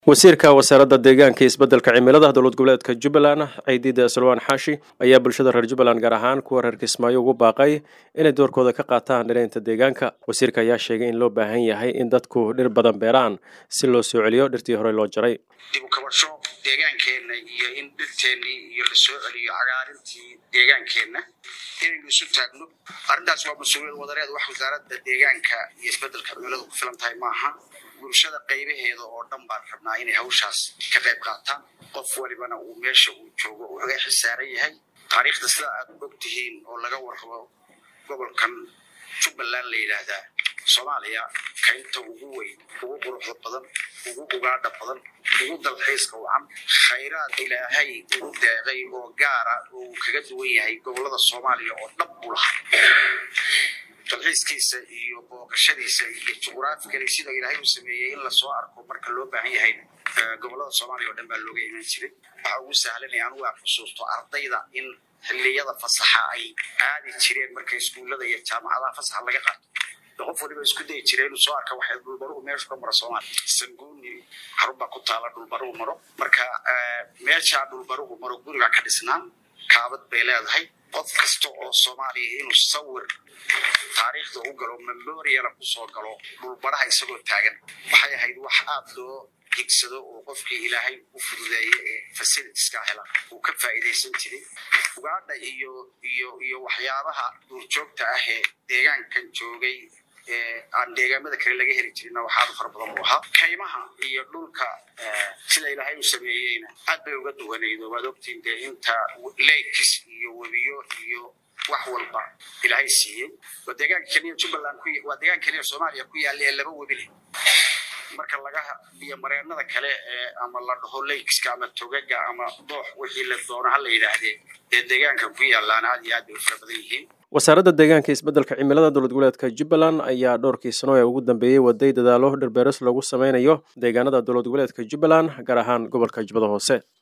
wasiirka wasaaradda deegaanka isbeddelka cimilada dowlad goboleedka jubbaland ciidida salwaan xaashi ayaa bulshada reer jubbaland gaar ahaan kuwa reer kismaayo ugu baaqay inay doorkooda ka qaataan dhiraynta deegaanka wasiirka ayaa sheegay in loo baahan yahay in dadku dhir badan beeraan si loo soo celiyo dhirtii horey loo jaray dib u kabasho deegaankeenna iyo in dhirteennii iyo la soo celiyo cagaarintii deegaankeenna inaynu isu taagno arrintaas waa mas-uuliyad wadareed wax wasaaradda deegaanka iyo isbeddelka cimiladu ku filan tahay maaha bulshada qaybaheeda oo dhan baan rabnaa inay hawshaas ka qayb qaataan qof walibana uu meesha uu joogo uu uga xisaaran yahay taariikhda sida aad og tihiin oo laga warrabo gobolkan jubbaland la yidhaahdaa soomaaliya kaynta ugu weyn ugu quruxda badan ugu ugaadha badan ugu dalxiiska wacan khayraad ilaahay ugu deeqay oo gaara oo uu kaga duwan yahay gobollada soomaaliya oo dhab u lahaa dalxiiskiisa iyo booqashadiisa iyo juqraafikali sida ilaahay uu sameeyey in lasoo arko marka loo baahan yahay gobollada soomaaliya oo dhan baa looga iman jiray waxaa ugu sahlanaya anugu aan xusuusto ardayda in xilliyada fasaxa ay aadi jireen marka iskuullada iyo jaamacadaha fasaxa laga qaato qof waliba isku dayi jira inuu soo arka waxay dhulbaruhu meeshu ka maro soomaaliya sanguuni xarun baa ku taala dhulbaruhu maro marka meeshaa dhulbaruhu maro guriga ka dhisnaan kaabad bay leedahay qof kasta oo soomaaliya inuu sawir taariikhda u galo memoriala kusoo galo dhulbaraha isagoo taagan waxay ahayd wax aad loo higsado oo qofkii ilaahay u fududeeye ee fasilitiska hela uu ka faa'iidaysan jiray ugaadha iyo iyo iyo waxyaabaha duurjoogta ah ee deegaankan joogay ee aan deegaamada kale laga heli jirinna waxaadu fara badan buu ahaa kaymaha iyo dhulka sida ilaahay u sameeyeyna aad bay uga duwanaydo waad ogtiin dee inta leykis iyo webiyo iyo wax walba ilaahay siiyey waa deegaanka keliya jubbaland waa deegaanka keliya soomaaliya ku yaalla ee laba webi leh marka laga biyo mareenada kale ee ama la dhaho leykiska ama togaga ama doox wixii la doono ha la yidhaahdee ee deegaanka ku yaallaan aad iyo aad bay u fara badan yihiin wasaaradda deegaanka isbeddelka cimilada dowlad goboleedka jubbaland ayaa dhowrkii sano ee ugu dambeeyey waday dadaalo dhirbeeris lagu sameynayo deegaanada dowlad goboleedka jubbaland gaar ahaan gobolka jubbada hoose